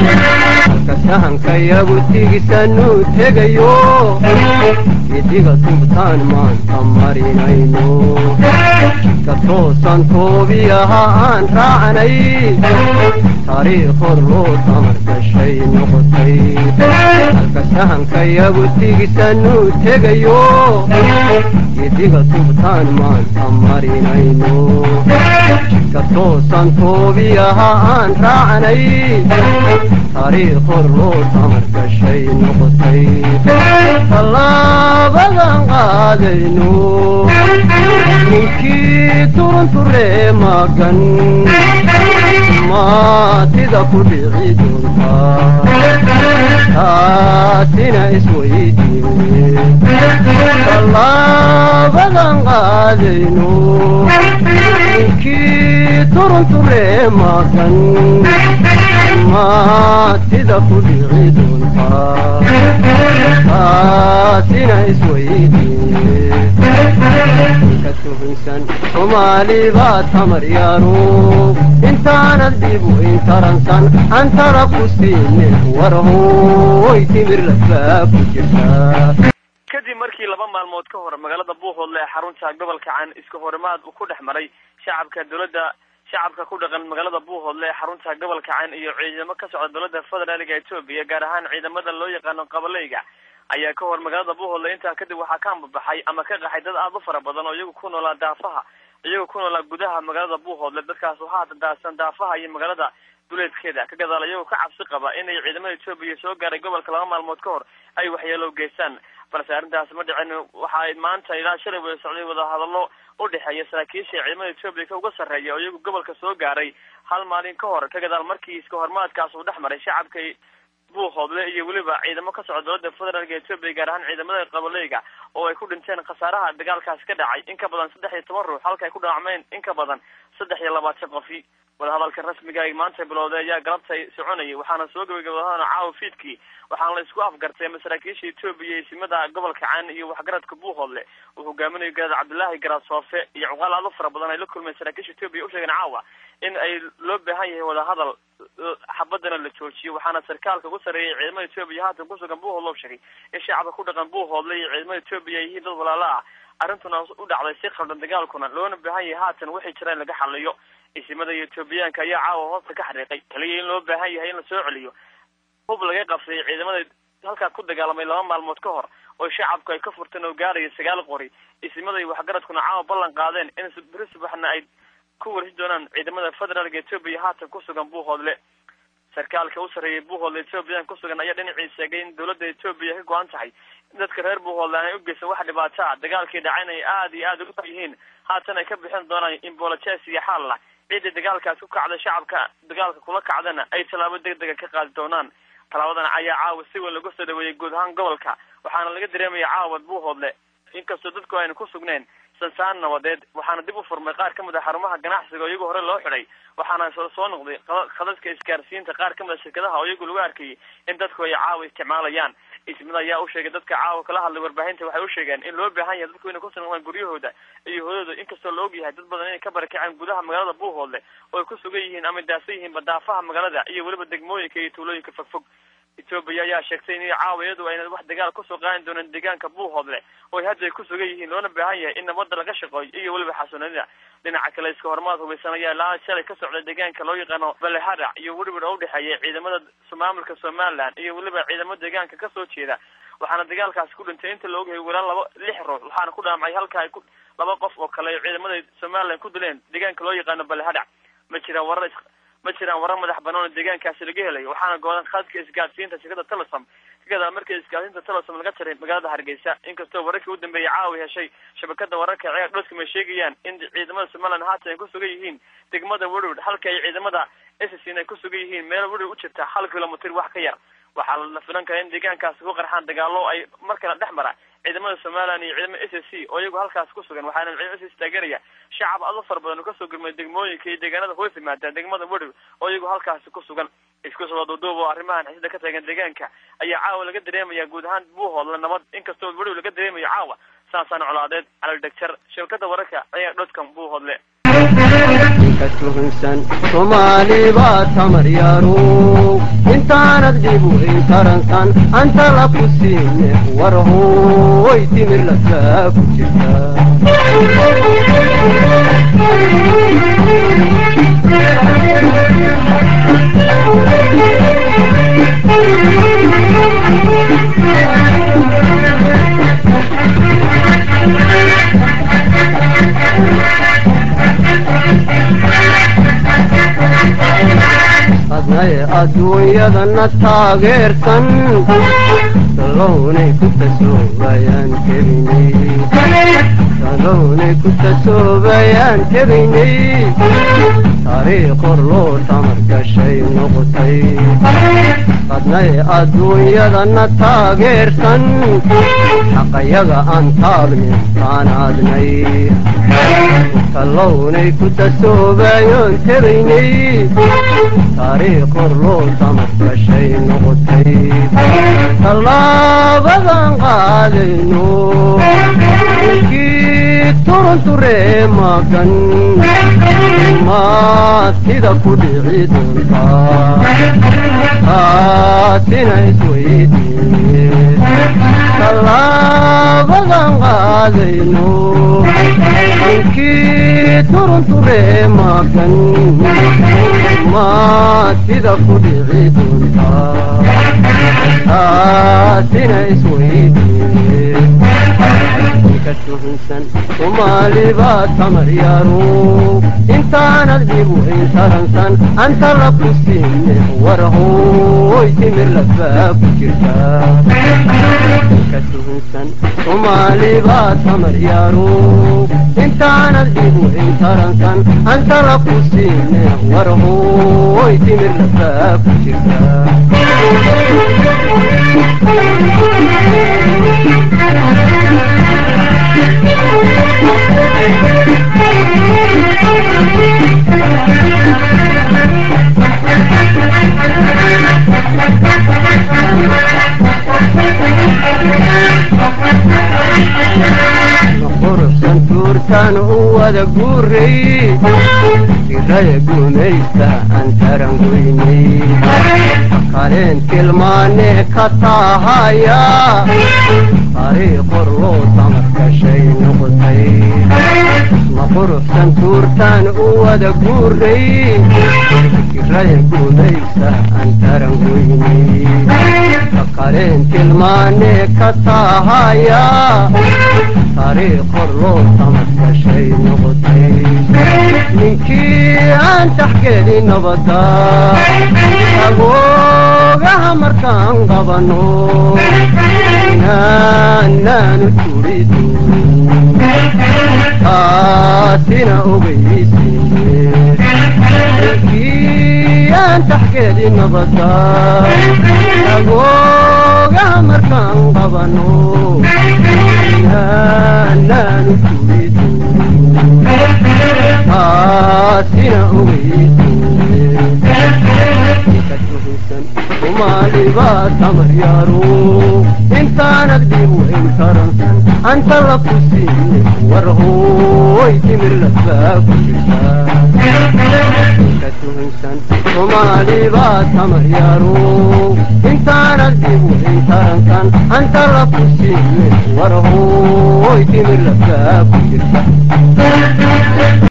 halka sahankayagu tigisanu tegayo idiga tubtaan maanta marinayno ka toosan toobiyaha aan raacnay taariikh hor loo tamar gashay noqotay halka sahankayagu tigisanu tegayo idiga tubtaan maanta marinayno ka toosan toobiyaha aan raacnay taariikh hor loo tamar gashay noqotay tallaabadan qaadayno ninkii turunturee magan maatida ku dhici doontaa taasina isweydiine tallaabadan qaadayno ninkii turunturee magan maatida ku dhici doontaa taasina isweydiine ka tuhunsan soomaali baa tamar yaaro intaanad dhib weyn taransan antara ku siinin warhooy timir lafaa ku jirtaa kadib markii laba maalmood ka hor magaalada buuhoodle ee xarunta gobolka can iska horimaad uu ku dhex maray shacabka dowladda shacabka ku dhaqan magaalada buuhoodle ee xarunta gobolka can iyo ciidamo ka socda dowladda federaalga etoobiya gaar ahaan ciidamada loo yaqaano qabaleyga ayaa ka hor magaalada buuhoodle intaa kadib waxaa ka ambabaxay ama ka qaxay dad aada u fara badan oo iyagu ku noolaa daafaha iyagoo ku noolaa gudaha magaalada buuhoodle dadkaas waxaa dadaadsan daafaha iyo magaalada duleedkeeda ka gadaal iyagoo ka cabsi qaba inay ciidamada etoobiya soo gaaray gobolka laba maalmood ka hor ay waxyeelo geystaan balse arrintaasi ma dhicin waxaa maanta ilaa shalay wada socday wadahadallo u dhexeeya saraakiisha ciidamada etoobiya ka uga sarreeya oo iyagu gobolka soo gaaray hal maalin ka hor ka gadaal markii iska hormaadkaas uu dhex maray shacabka buuhoodle iyo weliba ciidamo ka socda dowladda federaalka etoobiya gaar ahaan ciidamada qabaleyga oo ay ku dhinteen khasaaraha dagaalkaasi ka dhacay in ka badan saddex iyo toban ruux halka ay ku dhaawacmeen in ka badan saddex iyo labaatan qofi wadahadalka rasmiga ay maanta bilowday ayaa galabtay soconayay waxaana soo gabagabadana caawa fiidkii waxaana la isku afgartay masaraakiisha etoobiya iyo simada gobolka caan iyo waxgaradka buuhoodle uu hogaaminayo garaad cabdullaahi garaad soofe iyo cuqaal aad u fara badan ay la kulmeen saraakiisha etoobiya usheegeen caawa in ay loo baahan yahay wadahadal xabadana la joojiyo waxaana sarkaalka ugu sarreeyay ciidamada etoobiya haatan kusugan buuhoodle u sheegay in shacabka ku dhaqan buuhoodle iyo ciidamada etoobiya ay yihiin dad walaala ah arrintuna u dhacday si khaldan dagaalkuna loona baahan yahay haatan wixii jira in laga xaliyo isimada iyo etoobiyaanka ayaa caawa hoosta ka xariiqay kaliya in loo baahan yahay in la soo celiyo hub laga qabsay ciidamada halkaa ku dagaalamay laba maalmood ka hor oo shacabku ay ka furteen oo gaaraya sagaal qori isimada iyo waxgaradkuna caawa ballan qaadeen in beri subaxna ay ku warsi doonaan ciidamada federaalka etoobiya haatan kusugan buuhoodle sarkaalka u sarreeyay buuhoodle etoobiyan kusugan ayaa dhinacii sheegay in dowladda etoobiya ka go-an tahay dadka reer buuhoodle aanay u geysan wax dhibaata a dagaalkii dhacayna ay aada iyo aada uga yihiin haatan ay ka bixin doonaan imbolojes iyo xaalla ciddii dagaalkaas ku kacda shacabka dagaalka kula kacdana ay tallaabo deg dega ka qaadi doonaan tallaabadan ayaa caawa si weyn lagu soo dhaweeyey guud ahaan gobolka waxaana laga dareemaya caawa buuhoodle inkastoo dadku ayna ku sugneen sansaan nabadeed waxaana dib u furmay qaar ka mid a xarumaha ganacsiga oo iyagu hore loo xidhay waxaana soo noqday khadadka isgaarsiinta qaar ka mid a shirkadaha oo iyagu lagu arkayay in dadku ay caawa isticmaalayaan ismida ayaa u sheegay dadka caawa kala hadlay warbaahinta waxay u sheegeen in loo baahan yahay dadku inay ku sugnaan guryahooda iyo hoodooda inkastoo la og yahay dad badan inay ka barakaceen gudaha magaalada buuhoodle oo ay ku sugan yihiin ama daasan yihiin badaafaha magaalada iyo weliba degmooyinka iyo tuulooyinka fogfog etoobiya ayaa sheegtay in caawa iyadu ayna wax dagaal kusoo qaadi doonin deegaanka buuhoodle oo ay hadda ay ku sugan yihiin loona baahan yahay in nabadda laga shaqeeyo iyo weliba xasuunida dhinaca kale iska hormaad hubaysan ayaa ilaa shalay ka socda deegaanka loo yaqaano baleharac iyo weliba oo udhexeeya ciidamada maamulka somaliland iyo weliba ciidamo deegaanka kasoo jeeda waxaana dagaalkaasi ku dhintay inta la ogyahay walaa laba lix ruux waxaana ku dhaamacay halka ay ku laba qof oo kale ciidamada somaliland ku dileen deegaanka loo yaqaano baleharac ma jiraan warar ma jiraan warar madax banaan oo deegaankaasi laga helay waxaana goodan khadka isgaadsiinta shirkada telesom kagadaa markii isgaadsiinta telesom laga jaray magaalada hargeysa inkastoo wararkii u dambeeyay caawi heshay shabakada wararka ceer dhoskam ay sheegayaan in ciidamada somaliland haatan ay ku sugan yihiin degmada werward halka ay ciidamada ssn ay ku sugan yihiin meel werward u jirta hal kilomitr wax ka yar waxaa la filan karaa in deegaankaasi ku qarxaan dagaalo ay mar kale dhex mara ciidamada somaliland iyo ciidamada s s c oo iyagu halkaas ku sugan waxaana ciidamada s s taageeraya shacab ado fara badan oo kasoo gurmay degmooyinka iyo deegaanada hoos yimaada degmada werward oo iyagu halkaasi ku sugan isku soo duuduub oo arrimahan xisida ka taagan deegaanka ayaa caawa laga dareemaya guud ahaan buuhoodla nabad inkastoo werward laga dareemayo caawa saasaan colaadeed calal dhegjar shirkada wararka ayaa dhodkan buuhoodle ninka tuhunsan soomaali baa tamar yaro intaanad dhib weyn taransan anta la ku siine war hooy timir lasaa ku jirta adnaye adduunyadana taageersan salownay ku tasoobayaan kebiynay salownay ku tasoobayaan kebiynay taariikh hor loo tamar gashay noqotay adnaye adduunyadana taageersan xaqayaga aan taagnin taanaadnay salownay ku tasoobayoon kebiynay taariikh hor loo tamar gashay noqotay tallaabadan qaadayno inkii turunturee magan maad sida ku dhici doontaa taasina isweydiine tallaabadan qaadayno inkii turunturee magan maad sida ku dhici doontaa taasina isweydiine ninka tuhunsan soomaali baa tamar yaro intaanad dhib weyn taransan anta la ku siine war hooy timir lafaa ku jirta ninka tuhunsan soomaali baa tamar yaro intaanad dhib weyn taransan anta la ku siine war hooy timir lafaa ku jirta quruxsan tuurtaan u wada guuray tiraya gumaysta aan taran weynay kaleen tilmaane ka taahaya taariikh hor loo tamar gashay noqotay ma quruxsan tuurtaan u wada guuray tiraya gumaysta aan taran weynay kaleen tilmaane ka taahaya taariikh hor loo tamar gashay noqotay ninkii aan taxgeeli nabada agoogaha markaan qabano naanaanu turi doonin taasina ogeysiine ninkii aan taxgeeli nabada agoogaha markaan qabano naanaanu turi doonin taasina ogeysiine ninka tuhunsan soomaali baa tamar yaro intaanad dhib weyn taransan anta la ku siine war hooy timir lafaa ku jirta ninka tuhunsan soomaali baa tamar yaro intaanad dhib weyn taransan anta la ku siine war hooy timir lafaa ku jirta